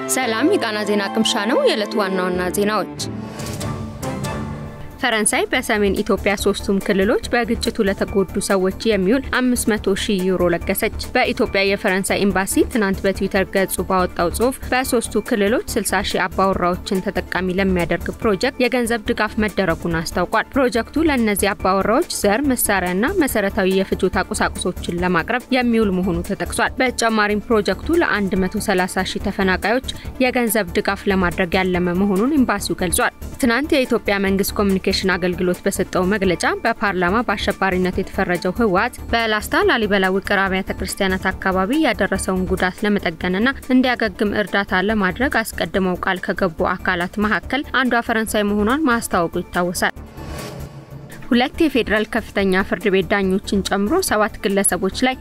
ሰላም የቃና ዜና ቅምሻ ነው። የዕለቱ ዋና ዋና ዜናዎች ፈረንሳይ በሰሜን ኢትዮጵያ ሶስቱም ክልሎች በግጭቱ ለተጎዱ ሰዎች የሚውል 500 ሺህ ዩሮ ለገሰች። በኢትዮጵያ የፈረንሳይ ኤምባሲ ትናንት በትዊተር ገጹ ባወጣው ጽሑፍ በሶስቱ ክልሎች 60 ሺህ አባወራዎችን ተጠቃሚ ለሚያደርግ ፕሮጀክት የገንዘብ ድጋፍ መደረጉን አስታውቋል። ፕሮጀክቱ ለእነዚህ አባወራዎች ዘር፣ መሳሪያና መሰረታዊ የፍጆታ ቁሳቁሶችን ለማቅረብ የሚውል መሆኑ ተጠቅሷል። በተጨማሪም ፕሮጀክቱ ለ130 ሺህ ተፈናቃዮች የገንዘብ ድጋፍ ለማድረግ ያለመ መሆኑን ኤምባሲው ገልጿል። ትናንት የኢትዮጵያ መንግስት ኮሚኒኬሽን አገልግሎት በሰጠው መግለጫ በፓርላማ በአሸባሪነት የተፈረጀው ህወሓት በላስታ ላሊበላ ውቅር አብያተ ክርስቲያናት አካባቢ ያደረሰውን ጉዳት ለመጠገንና እንዲያገግም እርዳታ ለማድረግ አስቀድመው ቃል ከገቡ አካላት መካከል አንዷ ፈረንሳይ መሆኗን ማስታወቁ ይታወሳል። ሁለት የፌዴራል ከፍተኛ ፍርድ ቤት ዳኞችን ጨምሮ ሰባት ግለሰቦች ላይ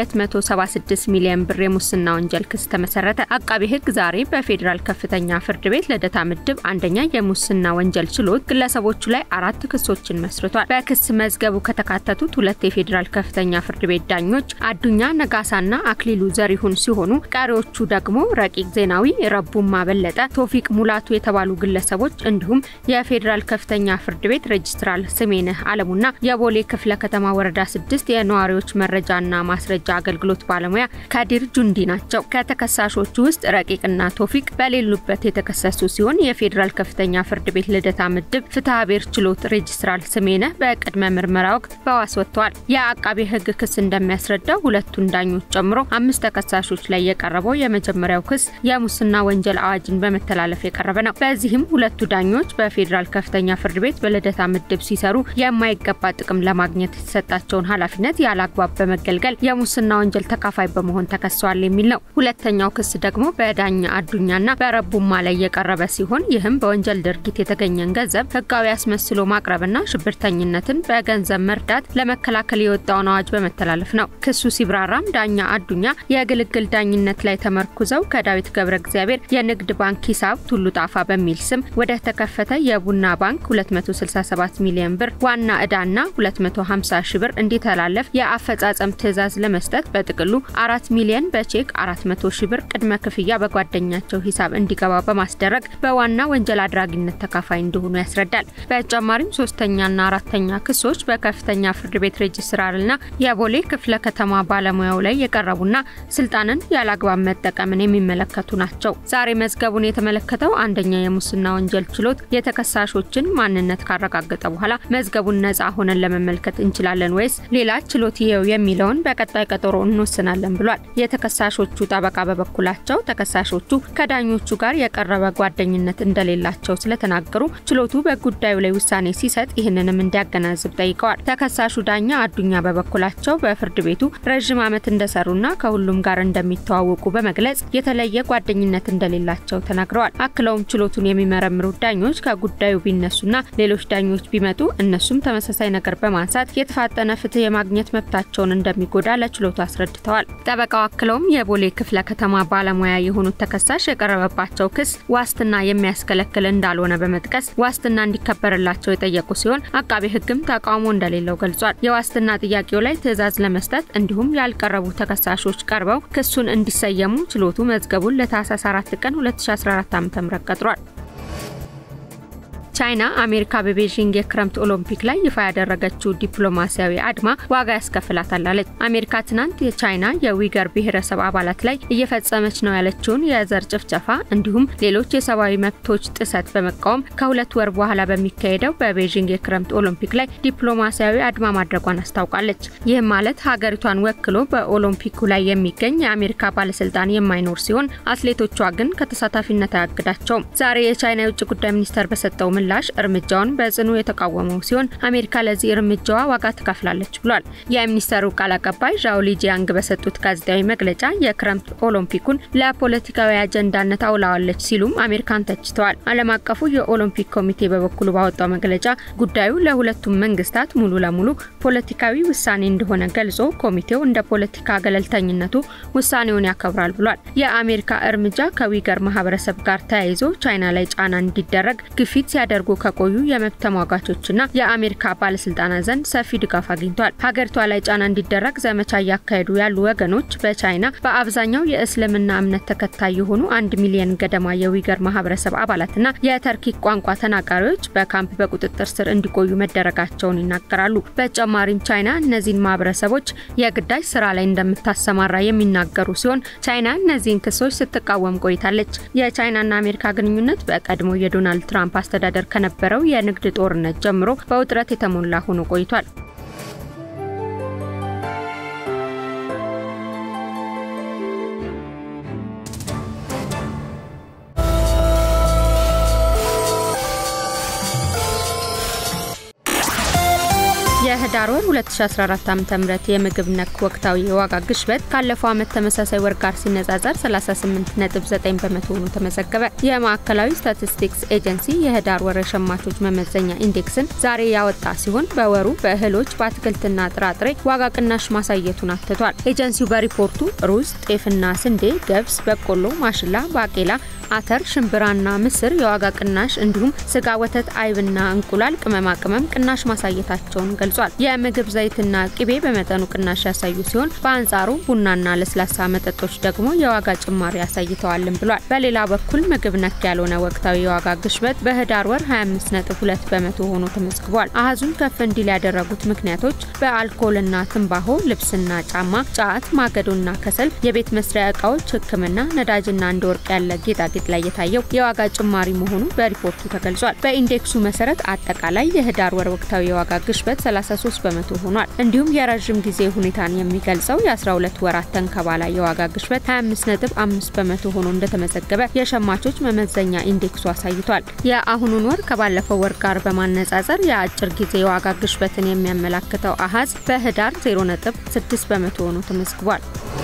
የ276 ሚሊዮን ብር የሙስና ወንጀል ክስ ተመሰረተ። አቃቤ ህግ ዛሬ በፌዴራል ከፍተኛ ፍርድ ቤት ልደታ ምድብ አንደኛ የሙስና ወንጀል ችሎት ግለሰቦቹ ላይ አራት ክሶችን መስርቷል። በክስ መዝገቡ ከተካተቱት ሁለት የፌዴራል ከፍተኛ ፍርድ ቤት ዳኞች አዱኛ ነጋሳና አክሊሉ ዘሪሁን ሲሆኑ ቀሪዎቹ ደግሞ ረቂቅ ዜናዊ፣ ረቡማ በለጠ፣ ቶፊቅ ሙላቱ የተባሉ ግለሰቦች እንዲሁም የፌዴራል ከፍተኛ ፍርድ ቤት ሬጅስትራል ስሜነህ አለሙና የቦሌ ክፍለ ከተማ ወረዳ ስድስት የነዋሪዎች መረጃና ማስረጃ አገልግሎት ባለሙያ ካዲር ጁንዲ ናቸው። ከተከሳሾቹ ውስጥ ረቂቅና ቶፊቅ በሌሉበት የተከሰሱ ሲሆን የፌዴራል ከፍተኛ ፍርድ ቤት ልደታ ምድብ ፍትሐ ብሔር ችሎት ሬጅስትራል ስሜነህ በቅድመ ምርመራ ወቅት በዋስ ወጥተዋል። የአቃቤ ህግ ክስ እንደሚያስረዳው ሁለቱን ዳኞች ጨምሮ አምስት ተከሳሾች ላይ የቀረበው የመጀመሪያው ክስ የሙስና ወንጀል አዋጅን በመተላለፍ የቀረበ ነው። በዚህም ሁለቱ ዳኞች በፌዴራል ከፍተኛ ፍርድ ቤት በልደታ ምድብ ሲሰሩ የማይገባ ጥቅም ለማግኘት የተሰጣቸውን ኃላፊነት ያለ አግባብ በመገልገል የሙስና ወንጀል ተካፋይ በመሆን ተከሰዋል የሚል ነው። ሁለተኛው ክስ ደግሞ በዳኛ አዱኛና በረቡማ ላይ የቀረበ ሲሆን ይህም በወንጀል ድርጊት የተገኘን ገንዘብ ህጋዊ አስመስሎ ማቅረብና ሽብርተኝነትን በገንዘብ መርዳት ለመከላከል የወጣውን አዋጅ በመተላለፍ ነው። ክሱ ሲብራራም ዳኛ አዱኛ የግልግል ዳኝነት ላይ ተመርኩዘው ከዳዊት ገብረ እግዚአብሔር የንግድ ባንክ ሂሳብ ቱሉ ጣፋ በሚል ስም ወደ ተከፈተ የቡና ባንክ 267 ሚሊዮን ብር ዋና ዕዳና 250 ሺ ብር እንዲተላለፍ የአፈጻጸም ትዕዛዝ ለመስጠት በጥቅሉ 4 ሚሊዮን በቼክ 400 ሺ ብር ቅድመ ክፍያ በጓደኛቸው ሂሳብ እንዲገባ በማስደረግ በዋና ወንጀል አድራጊነት ተካፋይ እንደሆኑ ያስረዳል። በተጨማሪም ሶስተኛና አራተኛ ክሶች በከፍተኛ ፍርድ ቤት ሬጅስትራርና የቦሌ ክፍለ ከተማ ባለሙያው ላይ የቀረቡና ስልጣንን ያለአግባብ መጠቀምን የሚመለከቱ ናቸው። ዛሬ መዝገቡን የተመለከተው አንደኛ የሙስና ወንጀል ችሎት የተከሳሾችን ማንነት ካረጋገጠ በኋላ መዝገቡን ነጻ ሆነን ለመመልከት እንችላለን ወይስ ሌላ ችሎት ይየው የሚለውን በቀጣይ ቀጠሮ እንወስናለን ብሏል። የተከሳሾቹ ጠበቃ በበኩላቸው ተከሳሾቹ ከዳኞቹ ጋር የቀረበ ጓደኝነት እንደሌላቸው ስለተናገሩ ችሎቱ በጉዳዩ ላይ ውሳኔ ሲሰጥ ይህንንም እንዲያገናዝብ ጠይቀዋል። ተከሳሹ ዳኛ አዱኛ በበኩላቸው በፍርድ ቤቱ ረዥም ዓመት እንደሰሩና ከሁሉም ጋር እንደሚተዋወቁ በመግለጽ የተለየ ጓደኝነት እንደሌላቸው ተናግረዋል። አክለውም ችሎቱን የሚመረምሩት ዳኞች ከጉዳዩ ቢነሱና ሌሎች ዳኞች ቢመጡ እነሱም ተመሳሳይ ነገር በማንሳት የተፋጠነ ፍትህ የማግኘት መብታቸውን እንደሚጎዳ ለችሎቱ አስረድተዋል። ጠበቃው አክለውም የቦሌ ክፍለ ከተማ ባለሙያ የሆኑት ተከሳሽ የቀረበባቸው ክስ ዋስትና የሚያስከለክል እንዳልሆነ በመጥቀስ ዋስትና እንዲከበርላቸው የጠየቁ ሲሆን አቃቤ ሕግም ተቃውሞ እንደሌለው ገልጿል። የዋስትና ጥያቄው ላይ ትዕዛዝ ለመስጠት እንዲሁም ያልቀረቡ ተከሳሾች ቀርበው ክሱን እንዲሰየሙ ችሎቱ መዝገቡን ለታህሳስ 4 ቀን 2014 ዓ.ም ቀጥሯል። ቻይና አሜሪካ በቤጂንግ የክረምት ኦሎምፒክ ላይ ይፋ ያደረገችው ዲፕሎማሲያዊ አድማ ዋጋ ያስከፍላታል አለች። አሜሪካ ትናንት የቻይና የዊገር ብሔረሰብ አባላት ላይ እየፈጸመች ነው ያለችውን የዘር ጭፍጨፋ እንዲሁም ሌሎች የሰብአዊ መብቶች ጥሰት በመቃወም ከሁለት ወር በኋላ በሚካሄደው በቤጂንግ የክረምት ኦሎምፒክ ላይ ዲፕሎማሲያዊ አድማ ማድረጓን አስታውቃለች። ይህም ማለት ሀገሪቷን ወክሎ በኦሎምፒኩ ላይ የሚገኝ የአሜሪካ ባለስልጣን የማይኖር ሲሆን አትሌቶቿ ግን ከተሳታፊነት አያግዳቸውም። ዛሬ የቻይና የውጭ ጉዳይ ሚኒስቴር በሰጠው ምላሽ እርምጃውን በጽኑ የተቃወመው ሲሆን አሜሪካ ለዚህ እርምጃዋ ዋጋ ትከፍላለች ብሏል። የሚኒስተሩ ቃል አቀባይ ዣኦ ሊጂያንግ በሰጡት ጋዜጣዊ መግለጫ የክረምት ኦሎምፒኩን ለፖለቲካዊ አጀንዳነት አውላዋለች ሲሉም አሜሪካን ተችተዋል። ዓለም አቀፉ የኦሎምፒክ ኮሚቴ በበኩሉ ባወጣው መግለጫ ጉዳዩ ለሁለቱም መንግስታት ሙሉ ለሙሉ ፖለቲካዊ ውሳኔ እንደሆነ ገልጾ ኮሚቴው እንደ ፖለቲካ ገለልተኝነቱ ውሳኔውን ያከብራል ብሏል። የአሜሪካ እርምጃ ከዊገር ማህበረሰብ ጋር ተያይዞ ቻይና ላይ ጫና እንዲደረግ ግፊት ሲያደ ሲያደርጉ ከቆዩ የመብት ተሟጋቾችና የአሜሪካ ባለስልጣናት ዘንድ ሰፊ ድጋፍ አግኝቷል። ሀገሪቷ ላይ ጫና እንዲደረግ ዘመቻ እያካሄዱ ያሉ ወገኖች በቻይና በአብዛኛው የእስልምና እምነት ተከታይ የሆኑ አንድ ሚሊዮን ገደማ የዊገር ማህበረሰብ አባላትና የተርኪክ ቋንቋ ተናጋሪዎች በካምፕ በቁጥጥር ስር እንዲቆዩ መደረጋቸውን ይናገራሉ። በተጨማሪም ቻይና እነዚህን ማህበረሰቦች የግዳጅ ስራ ላይ እንደምታሰማራ የሚናገሩ ሲሆን ቻይና እነዚህን ክሶች ስትቃወም ቆይታለች። የቻይናና አሜሪካ ግንኙነት በቀድሞ የዶናልድ ትራምፕ አስተዳደር ከነበረው የንግድ ጦርነት ጀምሮ በውጥረት የተሞላ ሆኖ ቆይቷል። የህዳር ወር 2014 ዓ.ም የምግብ ነክ ወቅታዊ የዋጋ ግሽበት ካለፈው ዓመት ተመሳሳይ ወር ጋር ሲነጻጸር 38.9 በመቶ ሆኖ ተመዘገበ። የማዕከላዊ ስታቲስቲክስ ኤጀንሲ የህዳር ወር የሸማቾች መመዘኛ ኢንዴክስን ዛሬ ያወጣ ሲሆን በወሩ በእህሎች በአትክልትና ጥራጥሬ ዋጋ ቅናሽ ማሳየቱን አትቷል። ኤጀንሲው በሪፖርቱ ሩዝ፣ ጤፍና ስንዴ፣ ገብስ፣ በቆሎ፣ ማሽላ፣ ባቄላ አተር፣ ሽምብራና ምስር የዋጋ ቅናሽ እንዲሁም ስጋ፣ ወተት፣ አይብና እንቁላል፣ ቅመማ ቅመም ቅናሽ ማሳየታቸውን ገልጿል። የምግብ ዘይትና ቅቤ በመጠኑ ቅናሽ ያሳዩ ሲሆን በአንጻሩ ቡናና ለስላሳ መጠጦች ደግሞ የዋጋ ጭማሪ አሳይተዋልም ብሏል። በሌላ በኩል ምግብ ነክ ያልሆነ ወቅታዊ የዋጋ ግሽበት በህዳር ወር 25.2 በመቶ ሆኖ ተመዝግቧል። አሃዙን ከፍ እንዲል ያደረጉት ምክንያቶች በአልኮልና ትንባሆ፣ ልብስና ጫማ፣ ጫት፣ ማገዶና ከሰል፣ የቤት መስሪያ እቃዎች፣ ሕክምና፣ ነዳጅና እንደ ወርቅ ያለ ጌጣጌጥ ጌጣጌጥ ላይ የታየው የዋጋ ጭማሪ መሆኑ በሪፖርቱ ተገልጿል። በኢንዴክሱ መሰረት አጠቃላይ የህዳር ወር ወቅታዊ የዋጋ ግሽበት 33 በመቶ ሆኗል። እንዲሁም የረዥም ጊዜ ሁኔታን የሚገልጸው የ12 ወራት ተንከባላ የዋጋ ግሽበት 25.5 በመቶ ሆኖ እንደተመዘገበ የሸማቾች መመዘኛ ኢንዴክሱ አሳይቷል። የአሁኑን ወር ከባለፈው ወር ጋር በማነጻጸር የአጭር ጊዜ የዋጋ ግሽበትን የሚያመላክተው አሃዝ በህዳር 0.6 በመቶ ሆኖ ተመዝግቧል።